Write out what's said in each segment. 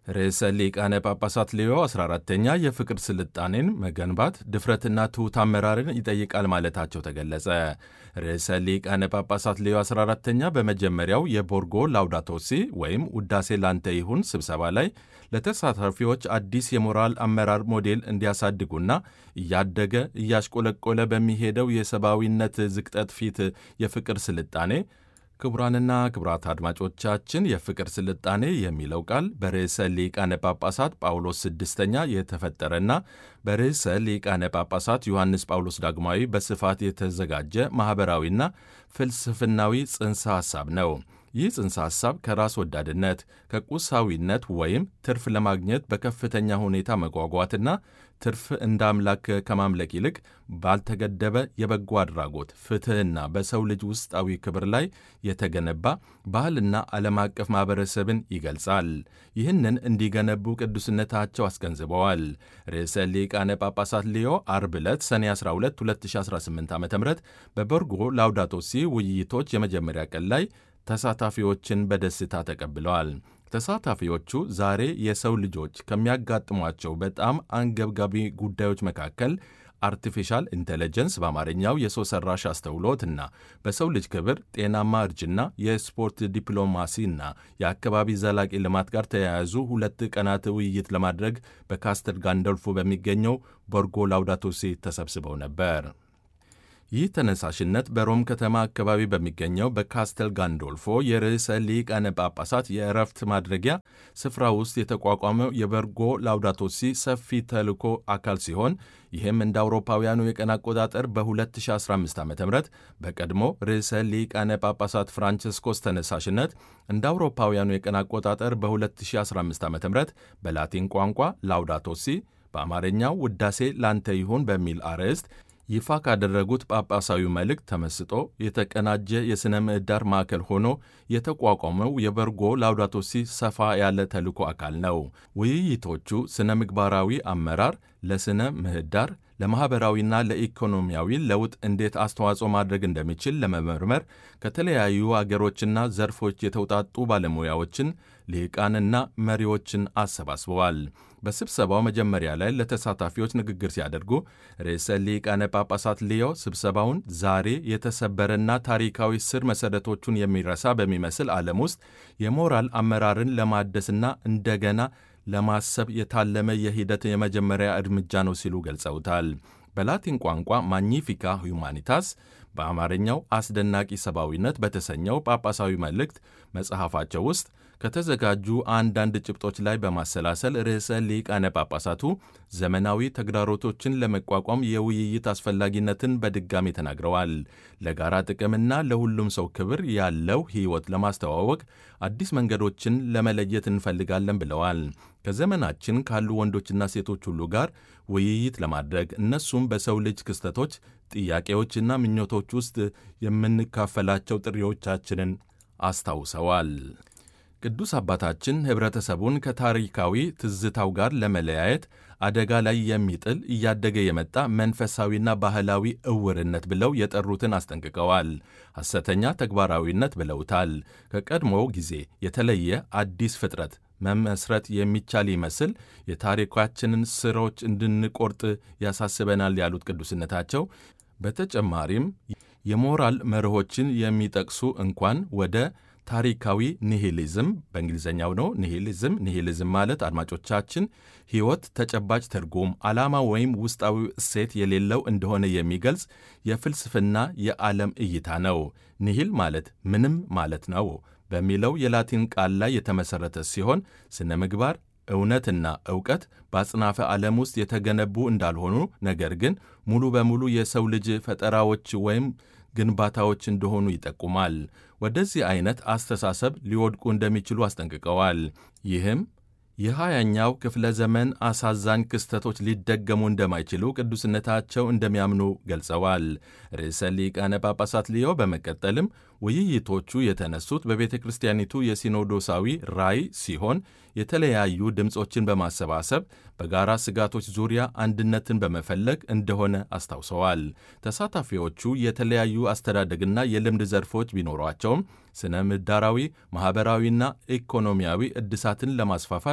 ርዕሰ ሊቃነ ጳጳሳት ሌዮ 14ተኛ የፍቅር ስልጣኔን መገንባት ድፍረትና ትሑት አመራርን ይጠይቃል ማለታቸው ተገለጸ። ርዕሰ ሊቃነ ጳጳሳት ሌዮ 14ተኛ በመጀመሪያው የቦርጎ ላውዳቶሲ ወይም ውዳሴ ላንተ ይሁን ስብሰባ ላይ ለተሳታፊዎች አዲስ የሞራል አመራር ሞዴል እንዲያሳድጉና እያደገ እያሽቆለቆለ በሚሄደው የሰብአዊነት ዝቅጠት ፊት የፍቅር ስልጣኔ ክቡራንና ክቡራት አድማጮቻችን የፍቅር ስልጣኔ የሚለው ቃል በርዕሰ ሊቃነ ጳጳሳት ጳውሎስ ስድስተኛ የተፈጠረና በርዕሰ ሊቃነ ጳጳሳት ዮሐንስ ጳውሎስ ዳግማዊ በስፋት የተዘጋጀ ማኅበራዊና ፍልስፍናዊ ጽንሰ ሐሳብ ነው። ይህ ጽንሰ ሐሳብ ከራስ ወዳድነት ከቁሳዊነት ወይም ትርፍ ለማግኘት በከፍተኛ ሁኔታ መጓጓትና ትርፍ እንደ አምላክ ከማምለክ ይልቅ ባልተገደበ የበጎ አድራጎት ፍትሕና በሰው ልጅ ውስጣዊ ክብር ላይ የተገነባ ባህልና ዓለም አቀፍ ማኅበረሰብን ይገልጻል። ይህንን እንዲገነቡ ቅዱስነታቸው አስገንዝበዋል። ርዕሰ ሊቃነ ጳጳሳት ሊዮ አርብ ዕለት ሰኔ 12 2018 ዓ ም በቦርጎ ላውዳቶሲ ውይይቶች የመጀመሪያ ቀን ላይ ተሳታፊዎችን በደስታ ተቀብለዋል። ተሳታፊዎቹ ዛሬ የሰው ልጆች ከሚያጋጥሟቸው በጣም አንገብጋቢ ጉዳዮች መካከል አርቲፊሻል ኢንቴሊጀንስ በአማርኛው የሰው ሰራሽ አስተውሎት እና በሰው ልጅ ክብር፣ ጤናማ እርጅና፣ የስፖርት ዲፕሎማሲና የአካባቢ ዘላቂ ልማት ጋር ተያያዙ ሁለት ቀናት ውይይት ለማድረግ በካስተል ጋንዶልፎ በሚገኘው ቦርጎ ላውዳቶሲ ተሰብስበው ነበር። ይህ ተነሳሽነት በሮም ከተማ አካባቢ በሚገኘው በካስተል ጋንዶልፎ የርዕሰ ሊቃነ ጳጳሳት የእረፍት ማድረጊያ ስፍራ ውስጥ የተቋቋመው የበርጎ ላውዳቶሲ ሰፊ ተልዕኮ አካል ሲሆን ይህም እንደ አውሮፓውያኑ የቀን አቆጣጠር በ2015 ዓ ም በቀድሞ ርዕሰ ሊቃነ ጳጳሳት ፍራንቸስኮስ ተነሳሽነት እንደ አውሮፓውያኑ የቀን አቆጣጠር በ2015 ዓ ም በላቲን ቋንቋ ላውዳቶሲ በአማርኛው ውዳሴ ላንተ ይሁን በሚል አርዕስት ይፋ ካደረጉት ጳጳሳዊ መልእክት ተመስጦ የተቀናጀ የሥነ ምህዳር ማዕከል ሆኖ የተቋቋመው የበርጎ ላውዳቶሲ ሰፋ ያለ ተልዕኮ አካል ነው። ውይይቶቹ ሥነ ምግባራዊ አመራር ለሥነ ምህዳር ለማኅበራዊና ለኢኮኖሚያዊ ለውጥ እንዴት አስተዋጽኦ ማድረግ እንደሚችል ለመመርመር ከተለያዩ አገሮችና ዘርፎች የተውጣጡ ባለሙያዎችን ሊቃንና መሪዎችን አሰባስበዋል። በስብሰባው መጀመሪያ ላይ ለተሳታፊዎች ንግግር ሲያደርጉ ርዕሰ ሊቃነ ጳጳሳት ሊዮ ስብሰባውን ዛሬ የተሰበረና ታሪካዊ ስር መሠረቶቹን የሚረሳ በሚመስል ዓለም ውስጥ የሞራል አመራርን ለማደስና እንደገና ለማሰብ የታለመ የሂደት የመጀመሪያ እርምጃ ነው ሲሉ ገልጸውታል። በላቲን ቋንቋ ማግኒፊካ ሁማኒታስ በአማርኛው አስደናቂ ሰብአዊነት በተሰኘው ጳጳሳዊ መልእክት መጽሐፋቸው ውስጥ ከተዘጋጁ አንዳንድ ጭብጦች ላይ በማሰላሰል ርዕሰ ሊቃነ ጳጳሳቱ ዘመናዊ ተግዳሮቶችን ለመቋቋም የውይይት አስፈላጊነትን በድጋሚ ተናግረዋል። ለጋራ ጥቅምና ለሁሉም ሰው ክብር ያለው ሕይወት ለማስተዋወቅ አዲስ መንገዶችን ለመለየት እንፈልጋለን ብለዋል። ከዘመናችን ካሉ ወንዶችና ሴቶች ሁሉ ጋር ውይይት ለማድረግ እነሱም በሰው ልጅ ክስተቶች፣ ጥያቄዎችና ምኞቶች ውስጥ የምንካፈላቸው ጥሪዎቻችንን አስታውሰዋል። ቅዱስ አባታችን ኅብረተሰቡን ከታሪካዊ ትዝታው ጋር ለመለያየት አደጋ ላይ የሚጥል እያደገ የመጣ መንፈሳዊና ባህላዊ እውርነት ብለው የጠሩትን አስጠንቅቀዋል። ሐሰተኛ ተግባራዊነት ብለውታል። ከቀድሞው ጊዜ የተለየ አዲስ ፍጥረት መመስረት የሚቻል ይመስል የታሪካችንን ስሮች እንድንቆርጥ ያሳስበናል ያሉት ቅዱስነታቸው በተጨማሪም የሞራል መርሆችን የሚጠቅሱ እንኳን ወደ ታሪካዊ ኒሂሊዝም በእንግሊዝኛው ነው። ኒሂሊዝም ኒሂሊዝም ማለት አድማጮቻችን ሕይወት ተጨባጭ ትርጉም፣ ዓላማ ወይም ውስጣዊ እሴት የሌለው እንደሆነ የሚገልጽ የፍልስፍና የዓለም እይታ ነው። ኒሂል ማለት ምንም ማለት ነው በሚለው የላቲን ቃል ላይ የተመሠረተ ሲሆን ስነ ምግባር እውነትና ዕውቀት በአጽናፈ ዓለም ውስጥ የተገነቡ እንዳልሆኑ ነገር ግን ሙሉ በሙሉ የሰው ልጅ ፈጠራዎች ወይም ግንባታዎች እንደሆኑ ይጠቁማል። ወደዚህ አይነት አስተሳሰብ ሊወድቁ እንደሚችሉ አስጠንቅቀዋል። ይህም የሃያኛው ክፍለ ዘመን አሳዛኝ ክስተቶች ሊደገሙ እንደማይችሉ ቅዱስነታቸው እንደሚያምኑ ገልጸዋል። ርዕሰ ሊቃነ ጳጳሳት ሊዮ በመቀጠልም ውይይቶቹ የተነሱት በቤተ ክርስቲያኒቱ የሲኖዶሳዊ ራዕይ ሲሆን የተለያዩ ድምፆችን በማሰባሰብ በጋራ ስጋቶች ዙሪያ አንድነትን በመፈለግ እንደሆነ አስታውሰዋል። ተሳታፊዎቹ የተለያዩ አስተዳደግና የልምድ ዘርፎች ቢኖሯቸውም ስነ ምህዳራዊ፣ ማኅበራዊና ኢኮኖሚያዊ እድሳትን ለማስፋፋት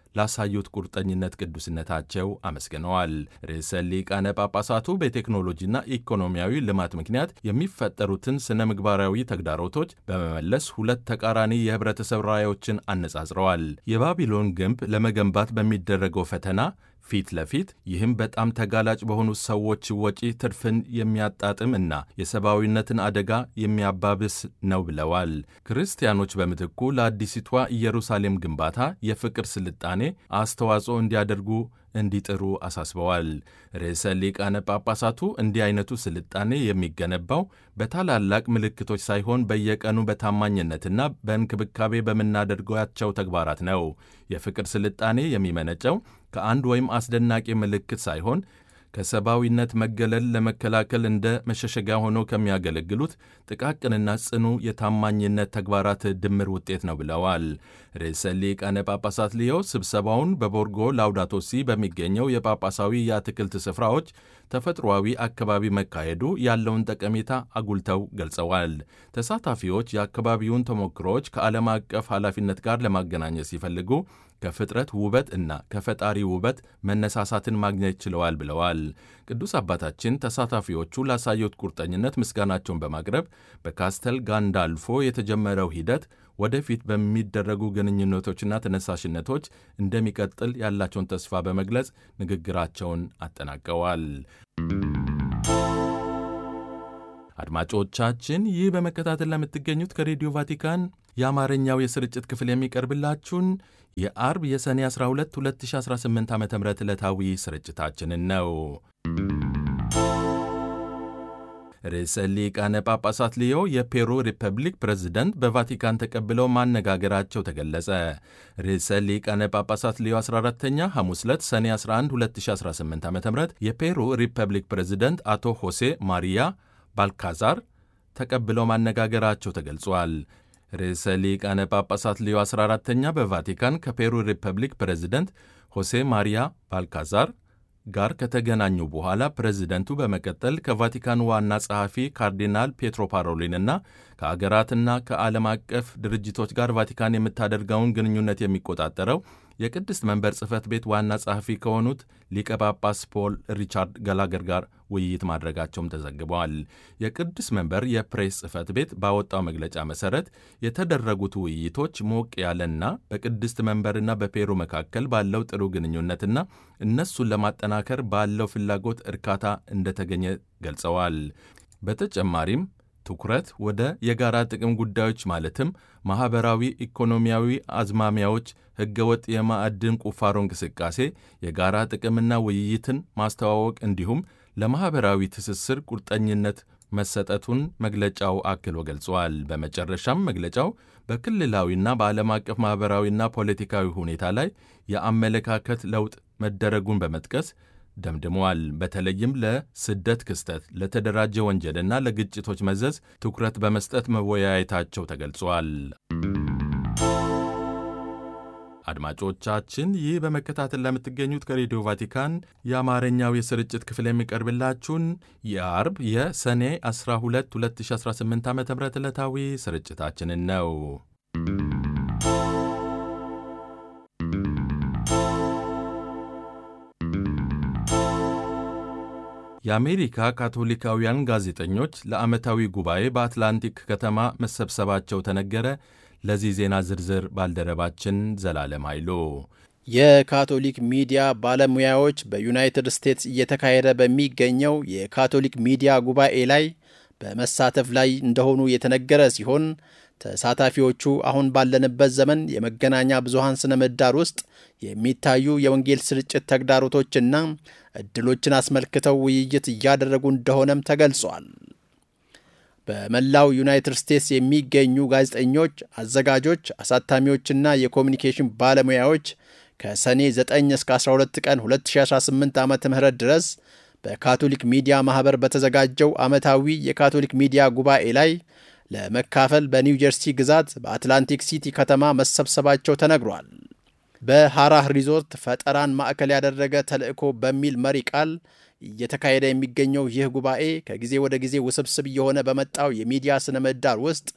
ላሳዩት ቁርጠኝነት ቅዱስነታቸው አመስግነዋል። ርዕሰ ሊቃነ ጳጳሳቱ በቴክኖሎጂና ኢኮኖሚያዊ ልማት ምክንያት የሚፈጠሩትን ስነ ምግባራዊ ተግዳሮቶች በመመለስ ሁለት ተቃራኒ የህብረተሰብ ራዕዮችን አነጻጽረዋል። የባቢሎን ግንብ ለመገንባት በሚደረገው ፈተና ፊት ለፊት ይህም በጣም ተጋላጭ በሆኑ ሰዎች ወጪ ትርፍን የሚያጣጥም እና የሰብአዊነትን አደጋ የሚያባብስ ነው ብለዋል። ክርስቲያኖች በምትኩ ለአዲሲቷ ኢየሩሳሌም ግንባታ የፍቅር ስልጣኔ አስተዋጽኦ እንዲያደርጉ እንዲጥሩ አሳስበዋል። ርዕሰ ሊቃነ ጳጳሳቱ እንዲህ አይነቱ ስልጣኔ የሚገነባው በታላላቅ ምልክቶች ሳይሆን በየቀኑ በታማኝነትና በእንክብካቤ በምናደርጋቸው ተግባራት ነው። የፍቅር ስልጣኔ የሚመነጨው ከአንድ ወይም አስደናቂ ምልክት ሳይሆን ከሰብአዊነት መገለል ለመከላከል እንደ መሸሸጊያ ሆነው ከሚያገለግሉት ጥቃቅንና ጽኑ የታማኝነት ተግባራት ድምር ውጤት ነው ብለዋል። ርዕሰ ሊቃነ ጳጳሳት ሊዮ ስብሰባውን በቦርጎ ላውዳቶሲ በሚገኘው የጳጳሳዊ የአትክልት ስፍራዎች ተፈጥሯዊ አካባቢ መካሄዱ ያለውን ጠቀሜታ አጉልተው ገልጸዋል። ተሳታፊዎች የአካባቢውን ተሞክሮዎች ከዓለም አቀፍ ኃላፊነት ጋር ለማገናኘት ሲፈልጉ ከፍጥረት ውበት እና ከፈጣሪ ውበት መነሳሳትን ማግኘት ችለዋል ብለዋል። ቅዱስ አባታችን ተሳታፊዎቹ ላሳዩት ቁርጠኝነት ምስጋናቸውን በማቅረብ በካስተል ጋንዳልፎ የተጀመረው ሂደት ወደፊት በሚደረጉ ግንኙነቶችና ተነሳሽነቶች እንደሚቀጥል ያላቸውን ተስፋ በመግለጽ ንግግራቸውን አጠናቀዋል። አድማጮቻችን ይህ በመከታተል ለምትገኙት ከሬዲዮ ቫቲካን የአማርኛው የስርጭት ክፍል የሚቀርብላችሁን የአርብ የሰኔ 12 2018 ዓ ም ዕለታዊ ስርጭታችንን ነው። ርዕሰ ሊቃነ ጳጳሳት ሊዮ የፔሩ ሪፐብሊክ ፕሬዝደንት በቫቲካን ተቀብለው ማነጋገራቸው ተገለጸ። ርዕሰ ሊቃነ ጳጳሳት ሊዮ 14ተኛ ሐሙስ ዕለት ሰኔ 11 2018 ዓ ም የፔሩ ሪፐብሊክ ፕሬዝደንት አቶ ሆሴ ማሪያ ባልካዛር ተቀብለው ማነጋገራቸው ተገልጿል። ርዕሰ ሊቃነ ጳጳሳት ሊዮ 14ተኛ በቫቲካን ከፔሩ ሪፐብሊክ ፕሬዝደንት ሆሴ ማሪያ ባልካዛር ጋር ከተገናኙ በኋላ ፕሬዝደንቱ በመቀጠል ከቫቲካን ዋና ጸሐፊ ካርዲናል ፔትሮ ፓሮሊንና ከአገራትና ከዓለም አቀፍ ድርጅቶች ጋር ቫቲካን የምታደርገውን ግንኙነት የሚቆጣጠረው የቅድስት መንበር ጽሕፈት ቤት ዋና ጸሐፊ ከሆኑት ሊቀ ጳጳስ ፖል ሪቻርድ ገላገር ጋር ውይይት ማድረጋቸውም ተዘግበዋል። የቅድስት መንበር የፕሬስ ጽሕፈት ቤት ባወጣው መግለጫ መሠረት የተደረጉት ውይይቶች ሞቅ ያለና በቅድስት መንበርና በፔሩ መካከል ባለው ጥሩ ግንኙነትና እነሱን ለማጠናከር ባለው ፍላጎት እርካታ እንደተገኘ ገልጸዋል። በተጨማሪም ትኩረት ወደ የጋራ ጥቅም ጉዳዮች ማለትም ማኅበራዊ፣ ኢኮኖሚያዊ አዝማሚያዎች፣ ሕገወጥ የማዕድን ቁፋሮ እንቅስቃሴ፣ የጋራ ጥቅምና ውይይትን ማስተዋወቅ እንዲሁም ለማኅበራዊ ትስስር ቁርጠኝነት መሰጠቱን መግለጫው አክሎ ገልጿል። በመጨረሻም መግለጫው በክልላዊና በዓለም አቀፍ ማኅበራዊና ፖለቲካዊ ሁኔታ ላይ የአመለካከት ለውጥ መደረጉን በመጥቀስ ደምድመዋል። በተለይም ለስደት ክስተት፣ ለተደራጀ ወንጀልና ለግጭቶች መዘዝ ትኩረት በመስጠት መወያየታቸው ተገልጿል። አድማጮቻችን ይህ በመከታተል ለምትገኙት ከሬዲዮ ቫቲካን የአማርኛው የስርጭት ክፍል የሚቀርብላችሁን የአርብ የሰኔ 12 2018 ዓ ም ዕለታዊ ስርጭታችንን ነው። የአሜሪካ ካቶሊካውያን ጋዜጠኞች ለዓመታዊ ጉባኤ በአትላንቲክ ከተማ መሰብሰባቸው ተነገረ። ለዚህ ዜና ዝርዝር ባልደረባችን ዘላለም ኃይሉ። የካቶሊክ ሚዲያ ባለሙያዎች በዩናይትድ ስቴትስ እየተካሄደ በሚገኘው የካቶሊክ ሚዲያ ጉባኤ ላይ በመሳተፍ ላይ እንደሆኑ የተነገረ ሲሆን ተሳታፊዎቹ አሁን ባለንበት ዘመን የመገናኛ ብዙሃን ስነ ምህዳር ውስጥ የሚታዩ የወንጌል ስርጭት ተግዳሮቶችና እድሎችን አስመልክተው ውይይት እያደረጉ እንደሆነም ተገልጿል። በመላው ዩናይትድ ስቴትስ የሚገኙ ጋዜጠኞች፣ አዘጋጆች፣ አሳታሚዎችና የኮሚኒኬሽን ባለሙያዎች ከሰኔ 9 እስከ 12 ቀን 2018 ዓ ም ድረስ በካቶሊክ ሚዲያ ማኅበር በተዘጋጀው ዓመታዊ የካቶሊክ ሚዲያ ጉባኤ ላይ ለመካፈል በኒው ጀርሲ ግዛት በአትላንቲክ ሲቲ ከተማ መሰብሰባቸው ተነግሯል። በሐራህ ሪዞርት ፈጠራን ማዕከል ያደረገ ተልዕኮ በሚል መሪ ቃል እየተካሄደ የሚገኘው ይህ ጉባኤ ከጊዜ ወደ ጊዜ ውስብስብ እየሆነ በመጣው የሚዲያ ስነ ምህዳር ውስጥ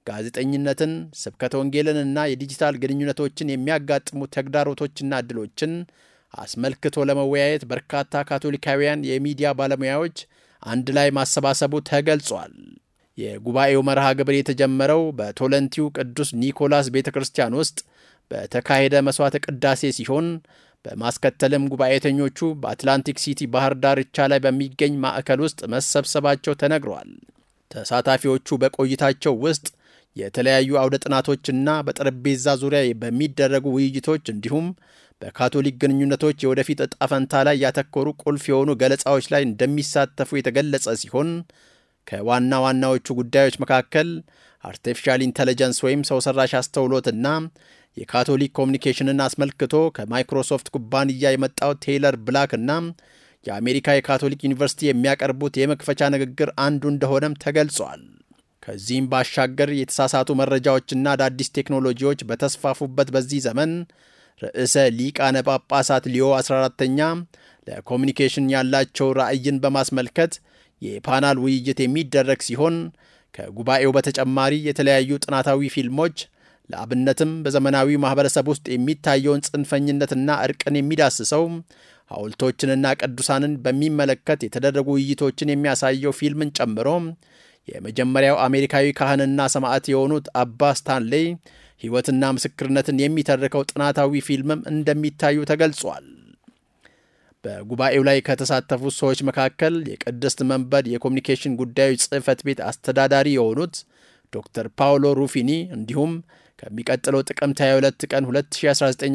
ጋዜጠኝነትን፣ ስብከተ ወንጌልንና የዲጂታል ግንኙነቶችን የሚያጋጥሙ ተግዳሮቶችና ዕድሎችን አስመልክቶ ለመወያየት በርካታ ካቶሊካውያን የሚዲያ ባለሙያዎች አንድ ላይ ማሰባሰቡ ተገልጿል። የጉባኤው መርሃ ግብር የተጀመረው በቶለንቲው ቅዱስ ኒኮላስ ቤተ ክርስቲያን ውስጥ በተካሄደ መሥዋዕተ ቅዳሴ ሲሆን በማስከተልም ጉባኤተኞቹ በአትላንቲክ ሲቲ ባህር ዳርቻ ላይ በሚገኝ ማዕከል ውስጥ መሰብሰባቸው ተነግሯል። ተሳታፊዎቹ በቆይታቸው ውስጥ የተለያዩ አውደ ጥናቶችና በጠረጴዛ ዙሪያ በሚደረጉ ውይይቶች እንዲሁም በካቶሊክ ግንኙነቶች የወደፊት ዕጣ ፈንታ ላይ ያተኮሩ ቁልፍ የሆኑ ገለጻዎች ላይ እንደሚሳተፉ የተገለጸ ሲሆን ከዋና ዋናዎቹ ጉዳዮች መካከል አርቲፊሻል ኢንተለጀንስ ወይም ሰው ሰራሽ አስተውሎትና የካቶሊክ ኮሚኒኬሽንን አስመልክቶ ከማይክሮሶፍት ኩባንያ የመጣው ቴይለር ብላክ እና የአሜሪካ የካቶሊክ ዩኒቨርሲቲ የሚያቀርቡት የመክፈቻ ንግግር አንዱ እንደሆነም ተገልጿል። ከዚህም ባሻገር የተሳሳቱ መረጃዎችና አዳዲስ ቴክኖሎጂዎች በተስፋፉበት በዚህ ዘመን ርዕሰ ሊቃነ ጳጳሳት ሊዮ 14ተኛ ለኮሚኒኬሽን ያላቸው ራዕይን በማስመልከት የፓናል ውይይት የሚደረግ ሲሆን ከጉባኤው በተጨማሪ የተለያዩ ጥናታዊ ፊልሞች ለአብነትም በዘመናዊ ማኅበረሰብ ውስጥ የሚታየውን ጽንፈኝነትና እርቅን የሚዳስሰው ሐውልቶችንና ቅዱሳንን በሚመለከት የተደረጉ ውይይቶችን የሚያሳየው ፊልምን ጨምሮ የመጀመሪያው አሜሪካዊ ካህንና ሰማዕት የሆኑት አባ ስታንሌይ ሕይወትና ምስክርነትን የሚተርከው ጥናታዊ ፊልምም እንደሚታዩ ተገልጿል። በጉባኤው ላይ ከተሳተፉት ሰዎች መካከል የቅድስት መንበር የኮሚኒኬሽን ጉዳዮች ጽሕፈት ቤት አስተዳዳሪ የሆኑት ዶክተር ፓውሎ ሩፊኒ እንዲሁም ከሚቀጥለው ጥቅምት 22 ቀን 2019